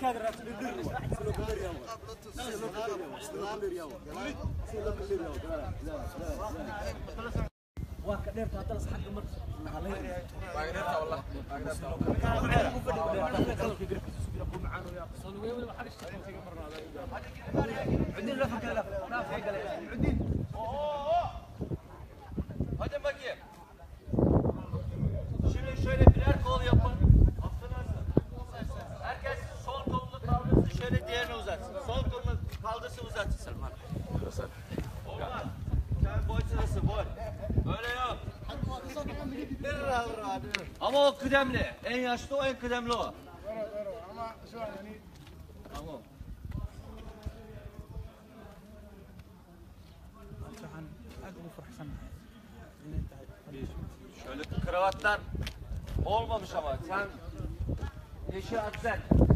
Hadi bakayım. Şimdi şöyle birer kol yapın. Herkes sol kolunu kaldırsın şöyle diğerini uzatsın. Sol kolunu kaldırsın uzatsın Salman. Olmaz. Sen boy sırası boy. Böyle yok. Ama o kıdemli. En yaşlı o en kıdemli o. Tamam. Şöyle kravatlar olmamış ama sen yeşil atlet.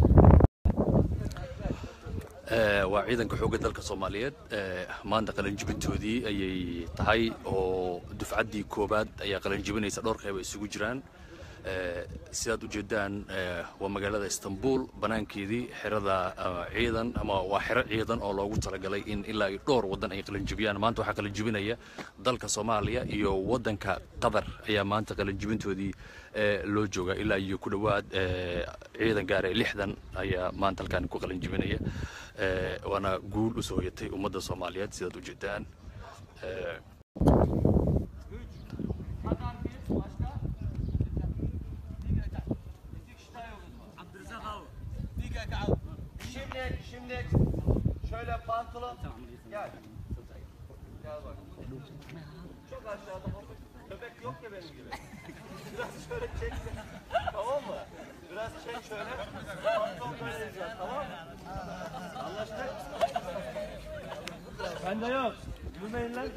Ee, waa ciidanka xoogga dalka soomaaliyeed ee, maanta qalinjibintoodii ayay tahay oo dufcaddii koobaad ayaa qalinjibinaysa dhowr qeyb ay isugu jiraan Ee, sidaad ujeedaan ee, waa magaalada istanbul banaankeedii xerada ama ciidan ama waa xero ciidan oo loogu talagalay in ilaa iyo dhowr waddan ay qalinjibiyaan maanta waxaa qalinjibinaya dalka soomaaliya iyo waddanka qatar ayaa maanta qalinjibintoodii ee, loo jooga ilaa iyo ku dhowaad ee, ciidan gaara lixdan ayaa maanta halkaan ku qalinjibinaya Ee, waana guul usoo hoyatay ummadda soomaaliyeed sidaad ujeedaan Ee, Kadar bir başka. İki kişi daha yolumuz var. Abdülrezzak abi. Şimdi, şimdi şöyle pantolon. Gel. Gel bak. Çok aşağıda hafif köpek yok ya benim gibi. Biraz şöyle çek. tamam mı? Biraz çek şöyle. Pantolon böyle diyeceğiz tamam mı? Anlaştık. Bende yok. Yürümeyin lan.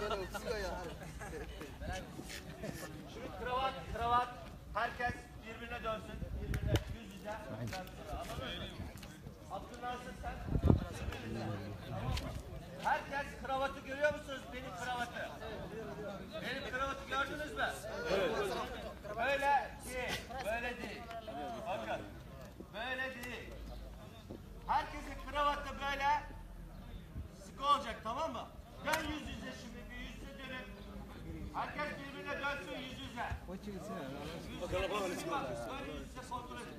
Şimdi kravat, kravat. Herkes birbirine dönsün. Birbirine yüz yüze. Abdülnasır sen. Tamam mı? Herkes kravatı görüyor musunuz? Benim kravatı. Benim kravatı gördünüz mü? Evet. Böyle değil. Böyle değil. Bakın. Böyle değil. Herkesin kravatı böyle sıkı olacak tamam mı? Dön yüz yüze şimdi bir yüz yüze dönün. Herkes birbirine dönsün yüz yüze. Yüz yüze bak. Böyle yüz yüze kontrol edin.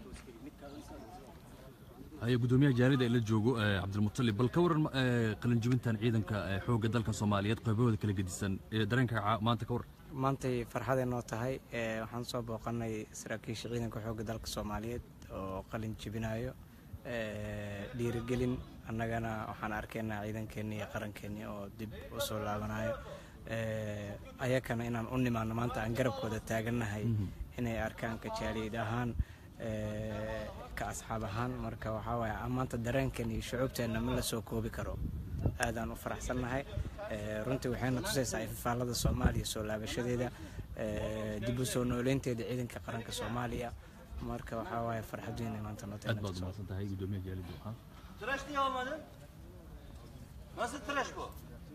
haya gudoomiyaha jaarida ee la joogo ee cabdilmutalib bal ka waran ee, qalinjibintan ciidanka ee, xoogga dalka soomaaliyeed qaybahooda kala gedisan ee, dareenka ca- maanta ka waran maantay farxaday noo tahay ee, waxaan soo booqanay saraakiisha ciidanka xoogga dalka soomaaliyeed oo qalin jebinayo ee, dhiirigelin annagana waxaan arkaynaa ciidankeennii iyo qarankeennii oo dib u soo laabanayo ee, ayakana inaan u nimaano maanta aan garabkooda taagannahay inay arkaan kajaaliyad ahaan ee, ka asxaab ahaan marka waxaa waaye maanta dareenkeena iyo shucuubteenna ma la soo koobi karo aadaan u faraxsannahay Ee, runtii waxayna tusaysaa ififaalada soomaaliya soo laabashadeeda ee, dib u soo nooleynteeda ciidanka qaranka soomaaliya marka waxaa waaye farxad weyn ay maanta noo tahay aad baad umahadsan tahay gudoomiyaha jaalida ha Tıraş niye olmadı? Nasıl tıraş bu?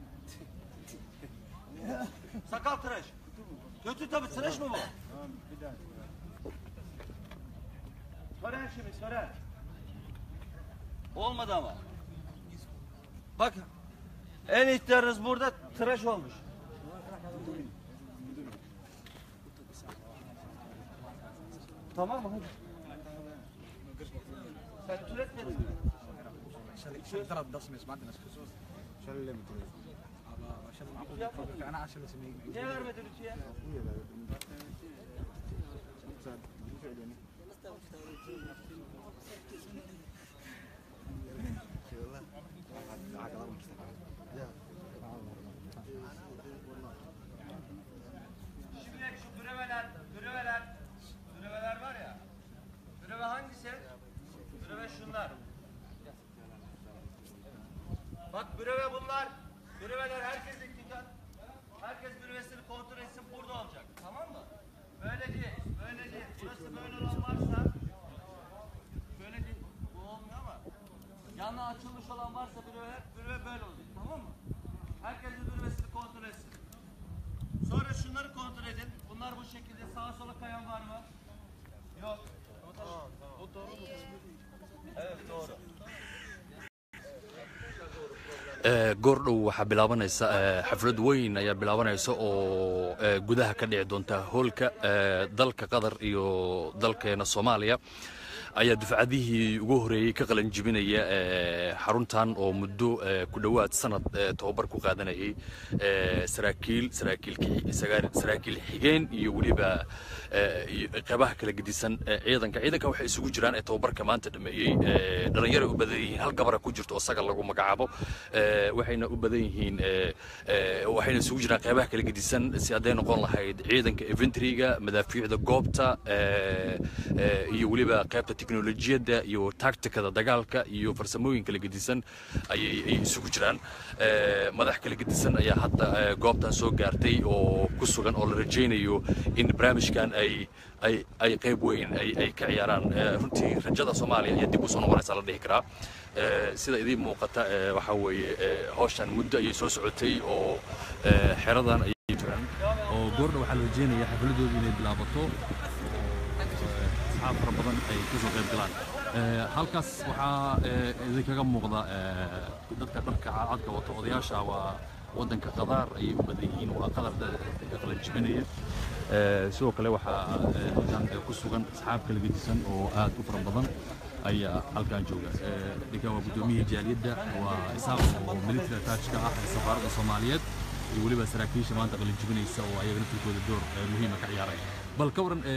Sakal tıraş. Kötü tabii tıraş mı bu? Tören şimdi tören. Olmadı ama. Bak en ihtiyarınız burada tıraş olmuş. Tamam mı? Hadi. Sen türetmedin mi? ثلاث دسمة ما عندنا خصوص شال اللي مدري شال معقول انا عشان اسمي Niye vermedin ütüye? Şimdi şu breveler, breveler, breveler var ya. Breve hangisi? Breve şunlar. Bak breve bunlar. Breveler herkesin dikkat. Herkes brevesini kontrol etsin burada olacak. Tamam mı? Böyle değil, böyle değil. Burası böyle olan varsa böyle değil. Bu olmuyor ama yanına açılmış olan varsa breveler, breve böyle oluyor. Tamam mı? Herkesin brevesini kontrol etsin. Sonra şunları kontrol edin. Bunlar bu şekilde sağa sola kayan var mı? Yok. goordhow waxaa bilaabanaysa xaflad weyn ayaa bilaabanaysa oo gudaha ka dhici doonta hoolka dalka qatar iyo dalkeena soomaaliya ayaa dufcadihii ugu horeeyey ka qalan jibinaya xaruntan oo muddo ku dhowaad sanad tobabar ku qaadanayay saraakiil saraakiil xigeen iyo weliba qeybaha kala gedisan ciidanka ciidanka waxay isugu jiraan ee tobabarka maanta dhameeyey dhallinyaray u badan yihiin hal gabara ku jirto oo saga lagu magacaabo waxayna u badan yihiin waxayna isugu jiraan qeybaha kala gedisan si hadday noqon lahayd ciidanka inventoryga madaafiicda goobta iyo weliba qeybta teknolojiyadda iyo tacticada dagaalka iyo farsamooyin kala gedisan ayay isugu jiraan madax kala gedisan ayaa hadda goobtan soo gaartay oo ku sugan oo la rajaynayo in barnaamijkan ay ay ay qayb weyn ay ay ka ciyaaraan runtii rajada soomaaliya ayaa dib u soo noqonaysa la dhihi karaa sida idiin muuqata waxaa weeye hawshan muddo ayay soo socotay oo xeradan ayay jiraan oo goordha waxaa la rajaynaya xafladooda inay bilaabato asxaab fara badan ay ka soo qayb galaan halkaas waxaa idinkaga muuqda dadka dharka cadcadka wato odayaasha waa waddanka qadaar ayay u badan yihiin waa qadar qalan jibinaya sidoo kale waxaa halkan ku sugan asxaab kala gedisan oo aad u fara badan ayaa halkan jooga ninkan waa guddoomiyihii jaaliyadda waa isaaq oo military attachka ah ee safaaradda soomaaliyeed iyo weliba saraakiisha maanta qalinjibinaysa oo ayaga naftirkooda door muhiima ka ciyaaraya bal ka waran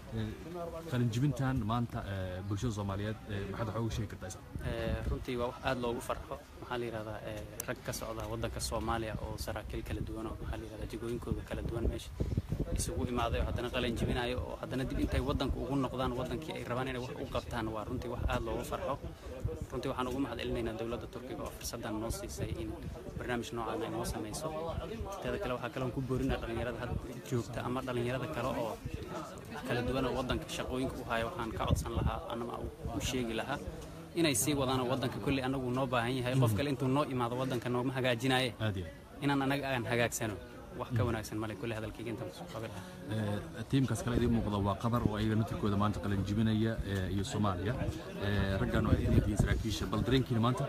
qalinjibintan maanta bulshada soomaaliyeed maxaad waxaa uga sheegi kartaa runtii waa wax aad loogu farxo maxaa la yidhahdaa rag ka socda waddanka soomaaliya oo saraakiil kala duwan oo maxaa la yidhahdaa jigooyinkooda kala duwan meesha isugu imaaday oo haddana qalin jibinayo oo haddana dib intay waddanka ugu noqdaan waddankii ay rabaan inay wax u qabtaan waa runtii wax aad loogu farxo runtii waxaan ugu mahad celinaynaa dowladda turkiga oo fursaddan noo siisay in barnaamij noocan ay noo samayso teeda kale waxaa kaloon ku boorinaa dhallinyarada hadda joogta ama dhallinyarada kale oo kala duwan oo waddanka shaqooyinka u haya waxaan ka codsan lahaa anama u sheegi lahaa inay sii wadaan waddanka kolley annagu noo baahan yahay qof kale intuu noo imaado waddanka nooma hagaajinaye inaan annaga aan hagaagsano wax ka wanaagsan male kulle hadalkayga intaan kusoo qabi lahaa tiimkaas kale idiin muuqda waa qatar oo ayaga naftirkooda maanta qalin jibinaya iyo soomaaliya raggan oo ay ka mid yihiin saraakiisha bal dareenkiina maanta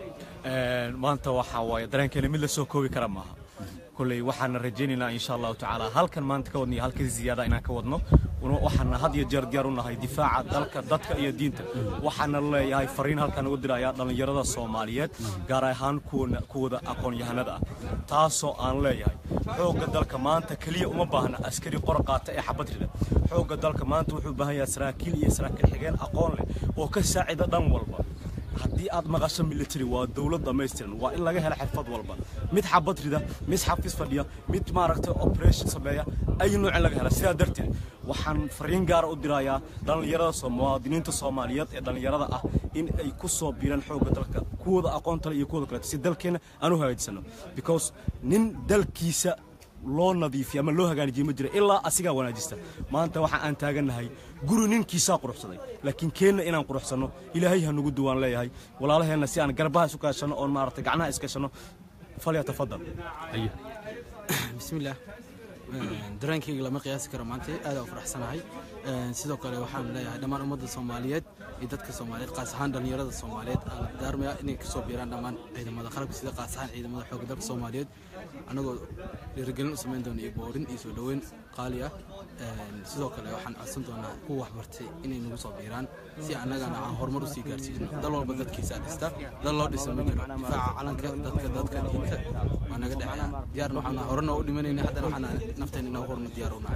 maanta waxaa waaye dareenkeena mid la soo koobi kara maaha kolley waxaana rajaynaynaa insha allahu tacaala halkan maanta ka wadno iyo halka ziyaada inaan ka wadno waxaana had iyo jeer diyaar u nahay difaaca dalka dadka iyo diinta waxaana leeyahay fariin halkan ugu diraya dhallinyarada soomaaliyeed gaar ahaan kuwada aqoon-yahanada ah taasoo aan leeyahay xoogga dalka maanta keliya uma baahna askari qor qaata ee xabad rida xoogga dalka maanta wuxuu u baahan yahay saraakiil iyo saraakiil xigeen aqoon leh oo ka saacida dhan walba haddii aad maqasho military waa dowlad dhammaystiran waa in laga helo xirfad walba mid xabad rida mid xafiis fadhiya mid maaragtay operation sameeya ay nooc in laga hela sidaa darteed waxaan fariin gaara u dirayaa dhallinyarada muwaadiniinta soomaaliyeed ee dhallinyarada ah in ay ku soo biiraan xoogga dalka kuwooda aqoontale iyo kuwooda kaleeto si dalkeenna aan u hagaajisano because nin dalkiisa loo nadiifiya ama loo hagaanijiye ma jira ilaa asigaa wanaajista maanta waxa aan taagannahay guri ninkiisaa quruxsaday laakiin keenna inaan quruxsanno ilaahay ha nugu duwaan leeyahay walaalaheenna si aan garbaha isu kaashanno oon maaragtay gacnaha iskashanno falyatafadal bismillaah dareenkayga lama qiyaasi karo maanta aad u faraxsanahay sidoo kale waxaan leeyahay dhammaan ummadda soomaaliyeed iyo dadka soomaaliyeed qaas ahaan dhallinyarada soomaaliyeed aan daarmaya inay kasoo biiraan dhammaan ciidamada qalabka sida qaas ahaan ciidamada xoogga dalka soomaaliyeed anagoo dhiirigelin u samayn doona iyo boorin iyo soo dhoweyn qaali ah sidoo kale waxaan codsan doonaa kuwa waxbartay inay nagu soo biiraan si annagana aan horumar usii gaarsiisno dal walba dadkiisa dhista dal loo dhisa ma jiro difaaca calanka dadka dadka diinta waa naga dhexeeya diyaarna waxaan horena u dhimanayna haddana waxaan nafteena inaan horna diyaar u nahay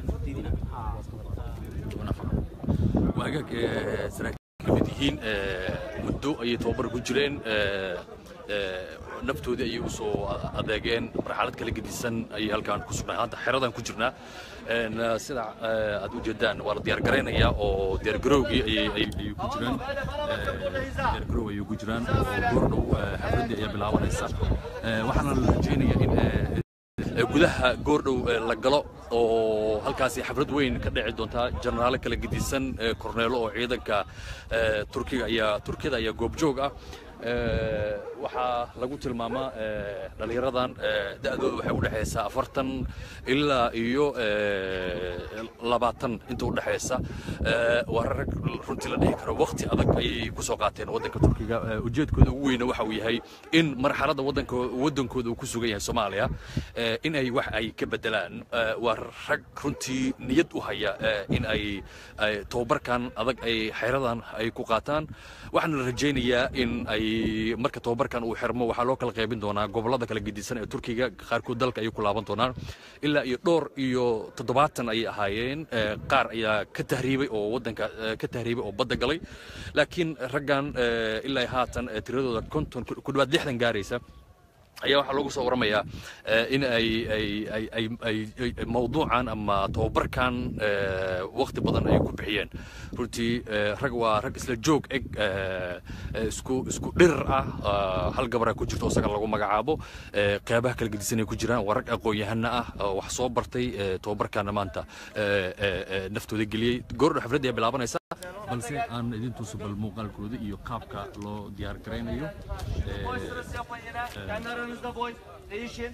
waagaag saraakiil kamid yihiin muddo ayay tababar ku jireen naftoodii ayay usoo adeegeen marxalad kala gedisan ayay halkaan ku sugnaa hadda xeradan ku jirnaa sida aad u jeedaan waa la diyaar garaynayaa oo diyaargarowgii ayay ku jiraan diyaargarow ayay ku jiraan oo goordhow xafladdii ayaa bilaabanaysa waxaana la rajaynayaa in gudaha goordhow la galo oo halkaasi xaflad weyn ka dhici doontaa jenaraalo kala gedisan korneelo oo ciidanka turkiga ayaa turkiyada ayaa goobjoog ah Eh, waxaa lagu tilmaamaa eh, dhallinyaradan eh, da'dooda waxay u dhexaysaa afartan ilaa iyo eh, labaatan inta u dhexaysa Eh, waa rag runtii la dhihi karo waqti adag ayay ku soo qaateen waddanka turkiga Eh, ujeedkooda ugu weyna waxa uu yahay in marxaladda waddanka waddankooda uu ku sugan yahay soomaaliya eh, in ay wax ay ka bedelaan Eh, waa rag runtii niyad u haya eh, in ay ay tababarkan adag ay xeradan ay ku qaataan waxaana la rajaynayaa in ay marka tababarkan uu xirmo waxaa loo kala qaybin doonaa gobollada kala gedisan ee turkiga qaarkood dalka ayay ku laaban doonaan ilaa iyo dhowr iyo toddobaatan ayay ahaayeen Eh, qaar ayaa ka tahriibay oo waddanka eh, ka tahriibay oo badda galay laakiin raggan eh, ilaa haatan eh, tiradooda konton ku ku dhawaad lixdan gaaraysa ayaa waxaa lagu soo waramayaa eh, in ay ay ay ay ay ay mawduucan ama tababarkan eh, waqti badan ay ku bixiyeen runtii eh, rag waa rag isla joog eg eh, eh, isku isku dhirir ah ah, hal gabaraa ku jirto isaga lagu magacaabo eh, qeybaha kala gedisan ay ku jiraan waa rag aqoon-yahana ah oo wax soo bartay eh, tababarkana maanta eh, eh, eh, naftooda geliyey goordho xafladda ayaa bilaabanaysa balse aan idin tuso bal muuqaalkooda iyo qaabka loo diyaar garaynayo Boy sırası yapın yine. Kendi aranızda boy. Değişin.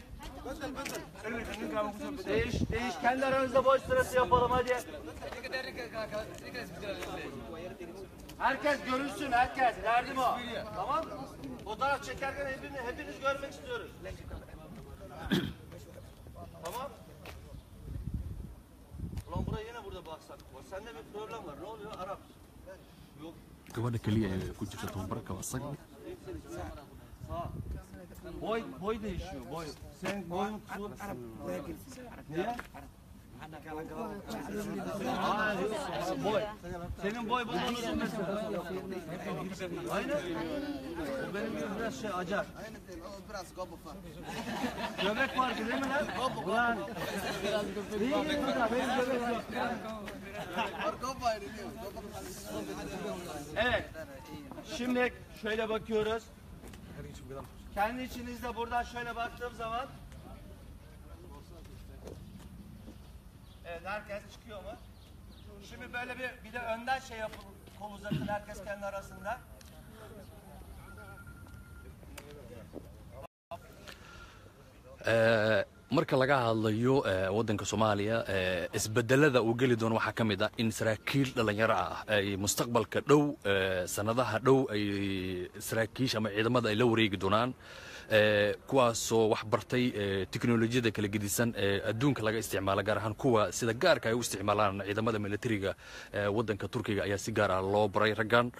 Değiş, değiş. Kendi aranızda boy sırası yapalım hadi. Herkes görünsün, herkes. Derdim o. Tamam mı? Fotoğraf çekerken hepiniz, hepiniz görmek istiyoruz. tamam. Ulan buraya yine burada baksak. Sende bir problem var. Ne oluyor? Arap. Yok. gabadha keliya ee ku jirta tababarka waa isaga Boy boy değişiyor boy. Senin boyun kısa. Niye? Aa, yok, boy. Senin boy bundan uzun mesela. Aynen. O benim gibi biraz şey acar. Göbek farkı değil mi lan? Ulan. İyi iyi burada benim göbek yok. Evet. Şimdi şöyle bakıyoruz. Kendi içinizde buradan şöyle baktığım zaman Evet herkes çıkıyor mu? Şimdi böyle bir bir de önden şey yapın kol uzatın herkes kendi arasında. Eh, marka laga hadlayo eh, waddanka soomaaliya eh, isbedelada uu geli doono waxaa ka mid ah in saraakiil dhallinyaro ah ay mustaqbalka dhow eh, sannadaha dhow ay saraakiisha ama ciidamada ay la wareegi doonaan eh, kuwaasoo wax bartay eh, tiknolojiyada kala gedisan ee adduunka laga isticmaalo gaar ahaan kuwa sida gaarka ay u isticmaalaan ciidamada militariga ee waddanka turkiga ayaa si gaar ah loo baray raggan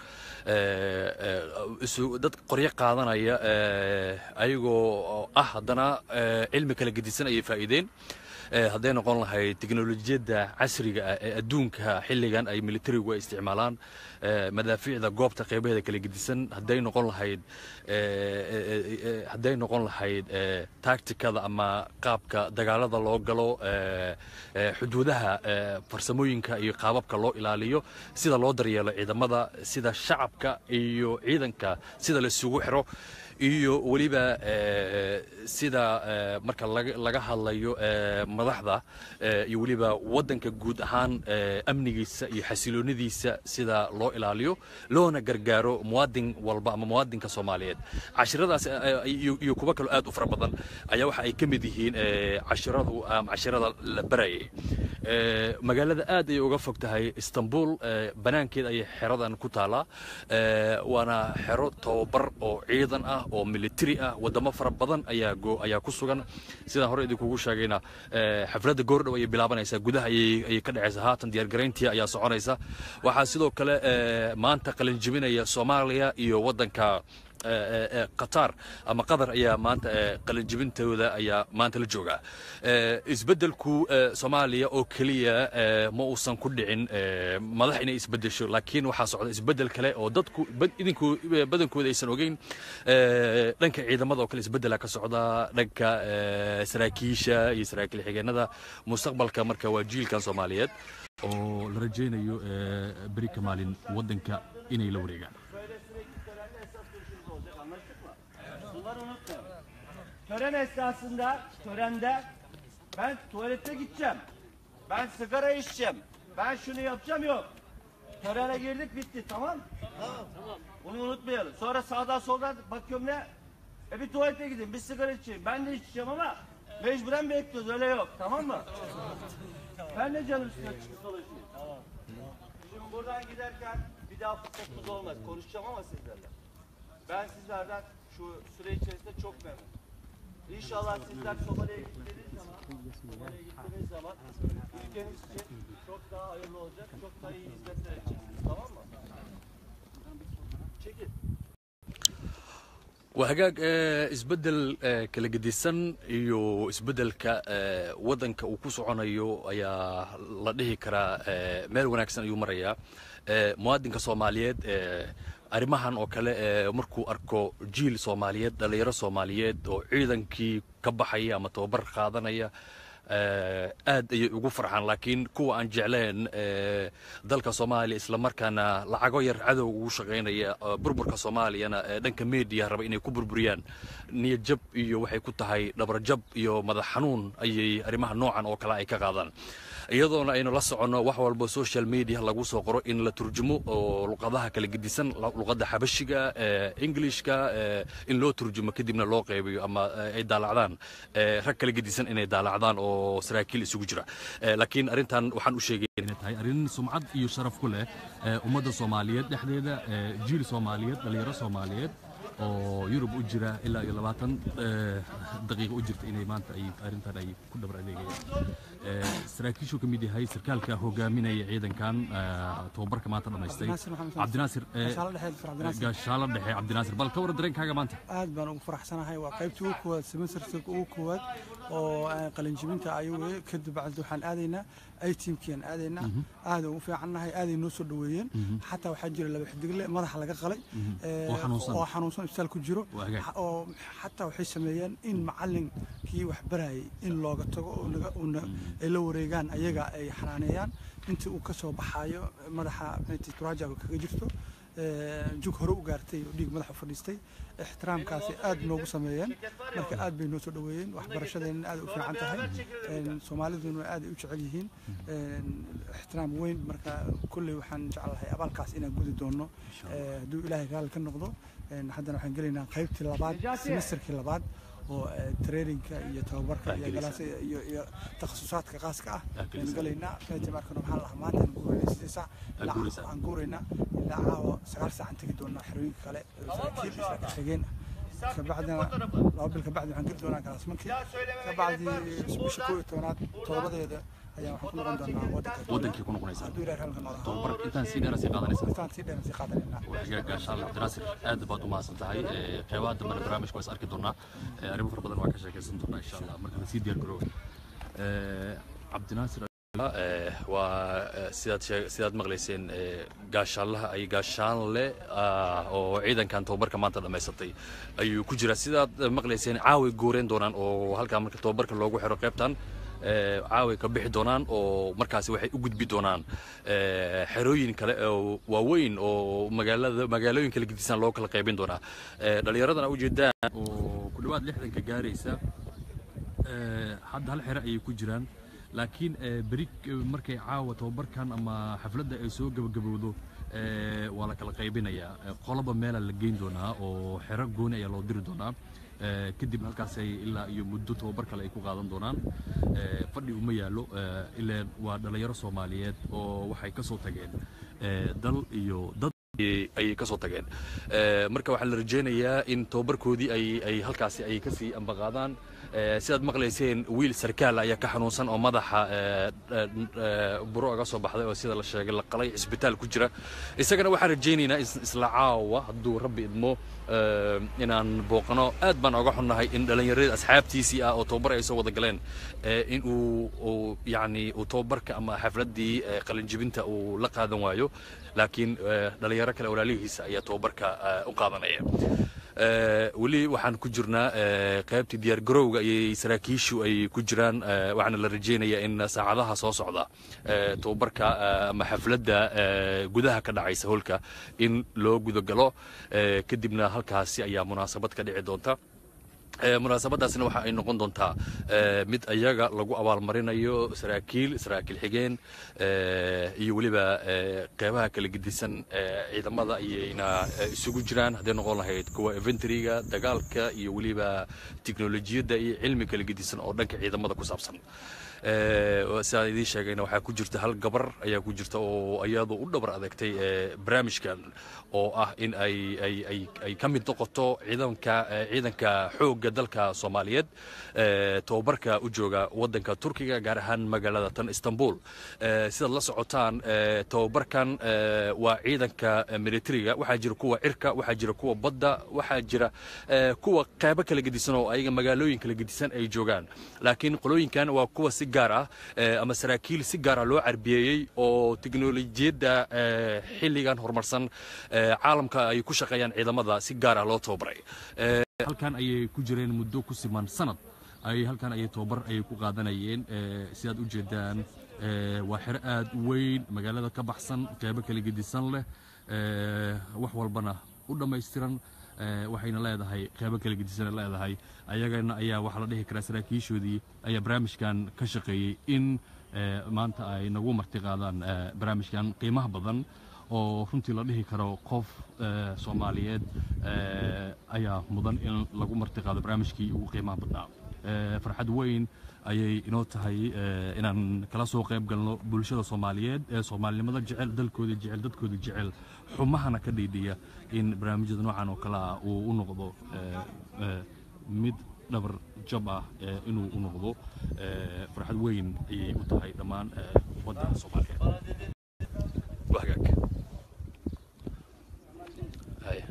Eh, eh, isu- dad qoryo qaadanaya eh, ayagoo ah haddana eh, cilmi kala gedisan ayay faa'iideen Eh, hadday noqon lahayd teknolojiyadda casriga ah ee adduunka xilligan ay militarigu ay isticmaalaan eh, madaafiicda goobta qeybaheeda kala gedisan hadday noqon lahayd eh, eh, eh, eh, hadday noqon lahayd eh, tacticada ama qaabka dagaalada loo galo eh, eh, xuduudaha eh, farsamooyinka iyo qaababka loo ilaaliyo sida loo daryeelo ciidamada sida shacabka iyo ciidanka sida la isugu xiro iyo weliba eh, sida eh, marka laga laga hadlayo eh, madaxda eh, iyo weliba waddanka guud ahaan eh, amnigiisa iyo xasiloonidiisa sida loo ilaaliyo loona gargaaro muwaadin walba ama muwaadinka soomaaliyeed cashiradaas eh, iyo iyo kuwo kaloo aad u fara badan ayaa waxa ay ka mid yihiin eh, cashiradu ama cashirada la barayay Eh, magaalada aad ayay uga fog tahay istanbul eh, banaankeed ayay xeradan ku taalaa Eh, waana xero tababar oo ciidan ah oo militari ah wadamo fara badan ayaa go ayaa ku sugan sidaan hore idinkugu sheegayna eh, xafladda goordhow ayay bilaabanaysaa gudaha ayay ayay ka dhacaysaa haatan diyaargarayntii ayaa soconaysa waxaa sidoo kale eh, maanta qalinjibinaya soomaaliya iyo waddanka eh, eh, eh, qatar ama qatar ayaa maanta eh, qalinjibintooda ayaa maanta la joogaa Eh, isbeddelku eh, soomaaliya oo keliya eh, ma uusan ku dhicin eh, madax inay isbeddesho laakiin waxaa socda isbeddel kale oo dadku bad- idinku eh, badankooda aysan ogeyn Eh, dhanka ciidamada oo kale isbeddela ka socda dhanka eh, saraakiisha iyo saraakiil xigeenada mustaqbalka marka waa jiilkan soomaaliyeed oo la rajaynayo eh, beri ka maalin waddanka inay la wareegaan Bunları unutmayın. Tören esnasında, törende ben tuvalete gideceğim. Ben sigara içeceğim. Ben şunu yapacağım yok. Törene girdik bitti tamam? Tamam. Tamam. Bunu unutmayalım. Sonra sağdan soldan bakıyorum ne? E bir tuvalete gidin, bir sigara içeyim. Ben de içeceğim ama mecburen bekliyoruz. Öyle yok. Tamam mı? Ben de canım üstüne çıkıp dolaşayım. Şimdi buradan giderken bir daha fırsatımız olmaz. Konuşacağım ama sizlerle. Ben sizlerden şu süre içerisinde çok memnunum. İnşallah sizler Somali'ye gittiğiniz zaman, Somali'ye gittiğiniz zaman ülkeniz için çok daha hayırlı olacak, çok daha iyi hizmetler edeceksiniz. Tamam mı? Çekil. waa hagaag ee, isbeddel ee, kala gedisan iyo isbeddelka ee, waddanka uu ku soconayo ayaa la dhihi karaa ee, meel wanaagsan ayuu marayaa Ee, muwaadinka soomaaliyeed ee, arrimahan oo kale ee, markuu arko jiil soomaaliyeed dhallinyaro soomaaliyeed oo ciidankii ka baxaya ama tababar qaadanaya ee, aad ayay ugu farxaan laakiin kuwa aan jecleen ee, dalka soomaaliya islamarkaana lacago yar cadow ugu shaqaynaya oo burburka soomaaliyana ee dhanka media raba inay ku burburiyaan niyad jab iyo waxay ku tahay dhabar jab iyo madax xanuun ayay arrimaha noocan oo kale ay ka qaadaan iyadoona aynu la soconno wax walba social media lagu soo qoro in la turjumo oo luqadaha kala gedisan la- luqadda xabashiga ee englishka ee in loo turjumo kadibna loo qaybiyo ama ee, ay daalacdaan ee, rag kala gedisan inay daalacdaan oo saraakiil isugu jira Ee, laakiin arrintan waxaan u sheegay inay tahay arrin sumcad iyo sharaf ku leh ee, ummadda soomaaliyeed dhexdeeda ee, jiil soomaaliyeed dhalinyaro soomaaliyeed oo yurub u jira ilaa iyo labaatan ee, daqiiqo u jirta inay maanta ay arrintan ay ku dhabar adeegayaan Ee, saraakiishuu ka mid yahay sarkaalka hogaaminaya ciidankan ee, tababarka maanta dhammaystay Naasir Maxamed cabdinaasir ee, Gaashaalo dhexe Dr. Cabdinaasir. gaashaalo dhexe cabdinaasir bal ka war dareenkaaga maanta aad baan ugu faraxsanahay waa qaybtii ugu koowaad semesterka ugu koowaad oo aan qalinjibinta ayuu weye kadib bacdi waxaan aadaynaa ay tiimkiiaan aadaynaa aad ugu fiicannahay aaday noo soo dhoweeyeen xataa waxaa jira laba xidigle madaxa laga qalay ee, Oo xanuunsan. oo xanuunsan isbitaal ku jiro Waa hagaag. Ha- oo xataa waxay sameeyeen in macalinkii wax barayay in looga tago oo naga- oo na- ay la wareegaan ayaga ay xanaaneeyaan intii uu ka soo baxaayo madaxa maxay turaajaga kaga jirto ee, jug hore u gaartay oo dhiig madaxa u fadhiistay ixtiraamkaasi aad noogu sameeyeen marka aad bay noo soo dhoweeyeen waxbarashadeenna aad ay u fiican tahay een, soomaaliduna aad ay u jecel yihiin een, ixtiraam weyn marka kolley waxaan jeclahay abaalkaas inaan gudi doono ee, hadduu ilaahay raalli ka noqdo een, haddana waxaan gelaynaa qaybtii labaad semesterkii labaad oo ee, traininka iyo tababarka iyo galaas iyo iyo takhasusaadka khaaska ah ayaan gelaynaa qaybtii markana waxaan lahaa maanta aan guuraynaa sidii saac ilaa guuraysaa. aan guuraynaa ilaa caawa sagaal saac aan tegi doonaa xerooyinka kale ee saraakiil iyo saraakiil xigeen ah kabacdina laba bil kabacdi waxaan geli doonaa galaasmankii kabacdi bisha koo iyo tobanaad todobadeeda ayaan waxaan ku noqon doonaa wadanka wadankii ku noqonaysaa hadduu ilaahay raalli ka noqdo tababar intaan sii dheera sii qaadanaysaa intaan sii dheeran sii qaadanaynaa waxyaga gaashaal cabdinaasir aad baad u mahadsan tahay Ee, qeybaha dambena barnaamijka waa is arki doonaa Ee, arrimo fara badan waa ka sheekaysan doonaa insha allah marka lasii diyaar garoobo Ee, cabdinaasir ee, waa ee, sidaad sheeg- sidaad maqlayseen ee, gaashaalaha ay gaashaanle ah, oo ciidankan tababarka maanta dhammaysatay ayuu ku jiraa sidaad eh, maqlayseen caaway guureen doonaan oo halkaa marka tababarka loogu xiro qaybtan ee, caaway ka bixi doonaan oo markaasi waxay u gudbi doonaan ee, xerooyin kale oo waaweyn oo magaalada magaalooyin kala gedisan loo kala qaybin doonaa Ee, dhallinyaradana ujeedaan oo ku dhawaad lixdanka gaaraysa ee, hadda hal xero ayay ku jiraan laakiin ee, beri eh, markay caawa tababarkan ama xafladda ay soo gabagabowdo ee, waa la kala qaybinayaa Ee, qoloba meela la geyn doonaa oo xero gooni ayaa loo diri doonaa Ee, kadib halkaasay ilaa iyo muddo tababar kale ay ku qaadan doonaan Ee, fadhi uma yaallo ee, ileen waa dhallinyaro soomaaliyeed oo waxay ka soo tageen ee, dal iyo dad ayay- ayay ka soo tageen Ee, marka waxaa la rajaynayaa in tababarkoodii ay ay halkaasi ay kasii ambaqaadaan Ee, sidaad maqlayseen wiil sarkaal ayaa ka xanuunsan oo madaxa ee, ee, buro aga soo baxday oo sida la sheegay la qalay cisbitaal ku jira isagana waxaan rajaynaynaa is- isla caawa hadduu rabbi idmo ee, inaan booqano aad baan oga xunnahay in dhallinyarada asxaabtiisii ah oo tababar ay soo wada galeen ee, in uu uu yacni uu tababarka ama xafladdii ee, qalinjibinta uu la qaadan waayo laakiin ee, dhalinyaro kale walaalihiisa ayaa tababarka ee, u qaadanaya Ee, weli waxaan ku jirnaa ee, qaybtii diyaar garowga ayay saraakiishu ay ku jiraan ee, waxaana la rajaynayaa in saacadaha soo socda ee, tababarka ee, ama xafladda ee, gudaha ka dhacaysa holka in loo gudagalo ee, kadibna halkaasi ayaa munaasabad ka dhici doonta munaasabadaasna waxa ay noqon doontaa mid ayaga lagu abaalmarinayo saraakiil saraakiil xigeen iyo weliba qeybaha kala gedisan ciidamada ayayna isugu jiraan hadday noqon lahayd kuwa inventoryga dagaalka iyo weliba tiknolojiyadda iyo cilmi kala gedisan oo dhanka ciidamada ku saabsan sidaan idiin sheegayna waxaa ku jirta hal gabar ayaa ku jirta oo iyadu u dhabar adeegtay barnaamijkan oo ah in ay ay ay ay ka mid noqoto ciidanka ciidanka xoogga dalka soomaaliyeed tababarka u jooga waddanka turkiga gaar ahaan magaalada tan istanbul sidaad la socotaan tababarkan waa ciidanka militariga waxaa jira kuwa cirka waxaa jira kuwa badda waxaa jira kuwa qeybo kala gedisan oo ayaga magaalooyin kala gedisan ay joogaan laakiin qolooyinkan waa kuwa si gaar ah ama saraakiil si gaara loo carbiyeeyey oo tiknolojiyadda xilligan horumarsan caalamka ay ku shaqeeyaan ciidamada si gaar ah loo tababaray halkan ayay ku jireen muddo ku siman sanad ay halkan ayay tababar ayay ku qaadanayeen sidaad u jeedaan waa xero aad u weyn magaalada ka baxsan qeybo kala gedisan leh wax walbana u dhammaystiran waxayna leedahay qeybo kala gedisana leedahay ayagana ayaa waxaa la dhihi karaa saraakiishoodii ayaa barnaamijkan ka shaqeeyey in maanta ay nagu marti qaadaan barnaamijkan qiimaha badan oo runtii la dhihi karo qof soomaaliyeed ayaa mudan in lagu marti qaado barnaamijkii ugu qiimaha badnaa farxad weyn ayay inoo tahay inaan kala soo qayb galno bulshada soomaaliyeed ee soomaalinimada jecel dalkooda jecel dadkooda jecel xumahana ka dhiidhiya in barnaamijyada noocan oo kale ah uu u noqdo mid dhabar jab ah inuu u noqdo farxad weyn ayay u tahay dhammaan waddanka soomaaliyeed wagaag haya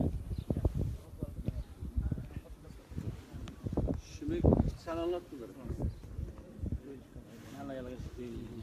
Sen anlat bunları.